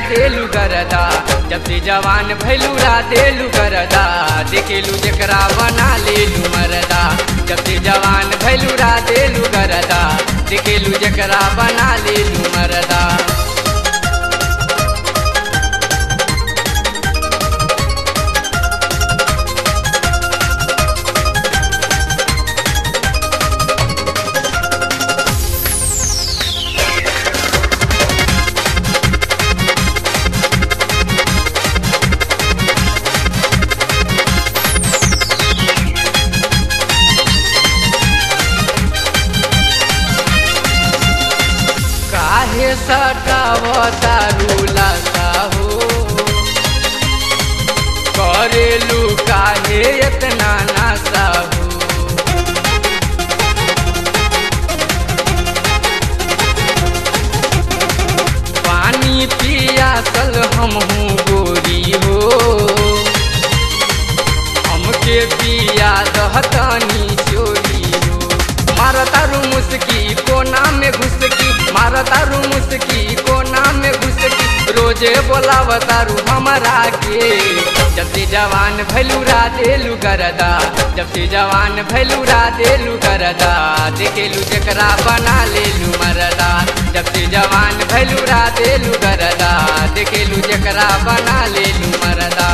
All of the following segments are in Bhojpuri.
देलू गरदा जब से जवान भैलू रा देलू गरदा देखेलू जकरा बना लेलू मरदा जब से जवान भैलू रा देलू गरदा देखेलू जकरा बना लेलू मरदा काहे सटावता रूलाता हो करेलू काहे इतना नासा हो पानी पियासल हम हूँ गोरी हो हमके पिया दहतनी चोरी हो मारतारू मुस्की कोना में घुसकी मारतारू मुस्की कोना में घुसकी रोजे बोलावतारू हमरा के जब से जवान भैलू रा देलू गरदा जब से जवान भैलू रा देलू गरदा देखेलू जकरा बना लेलू मरदा जब से जवान भैलू रा देलू गरदा देखेलू जकरा बना लेलू मरदा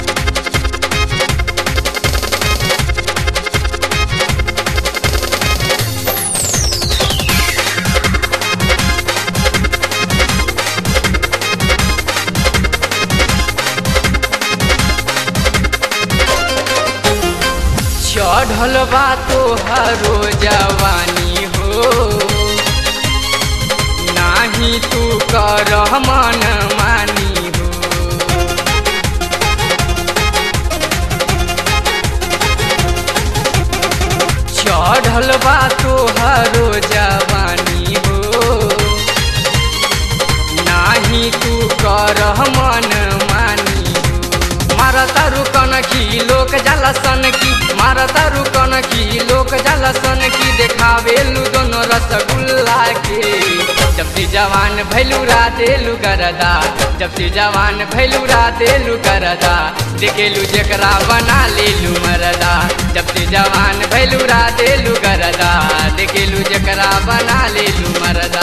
चढ़ल बा तोहरो जवानी हो नाही तू कर मन मानी हो चढ़ल बा तोहरो जवानी हो नाही तू कर मन मानी हो मारतारू कनकी लोक जाला सनकी मारतारू कनकी लोक जाला सनकी देखावेलू दोनों रसगुल्ला के जब से जवान भैलू रा देलू गरदा जब से जवान भैलू रा देलू गरदा देखेलू जकरा बना लेलू मरदा जब से जवान भैलू रा देलू गरदा देखेलू जकरा बना लेलू मरदा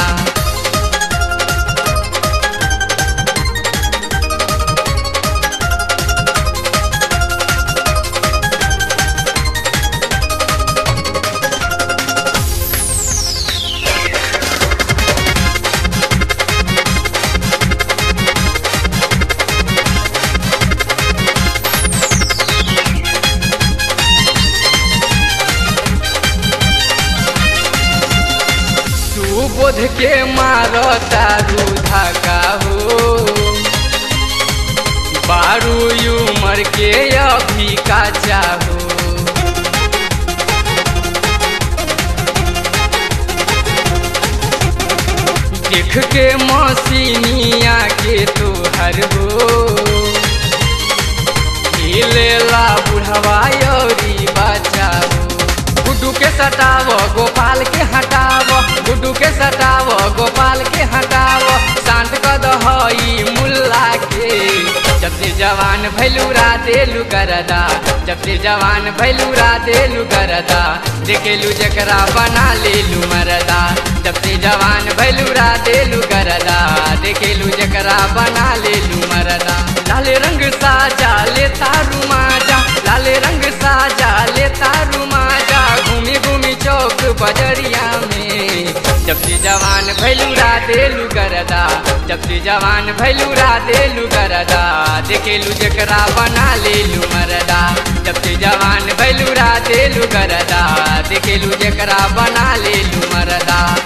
सुबोध के मारो तारू धाका हो बारू उमर के अभी का चाहो देख के मसीनिया के तोहर हो हिलेला बुढ़वा यौरी बचाओ गुड्डू के सटाव गोपाल के हटाव गुड्डू के सटाव गोपाल के हटाव शांत कद हई मुल्ला के जब से जवान भैलू रा देलू गरदा जब से जवान भैलू रा देलू गरदा देखेलू जकरा बना लेलू मरदा जब से जवान भैलू रा देलू गरदा देखेलू जकरा बना लेलू मरदा लाल रंग साजा ले तारू माजा लाल रंग साजा ले तारू माजा घूमी घूमी चौक बजरिया में जब से जवान भैलू रा देलू गरदा जब से जवान भैलू रा देलू गरदा देखेलू जकरा बना लेलू मरदा जब से जवान भैलू रा देलू गरदा देखेलू जकरा बना लेलू मरदा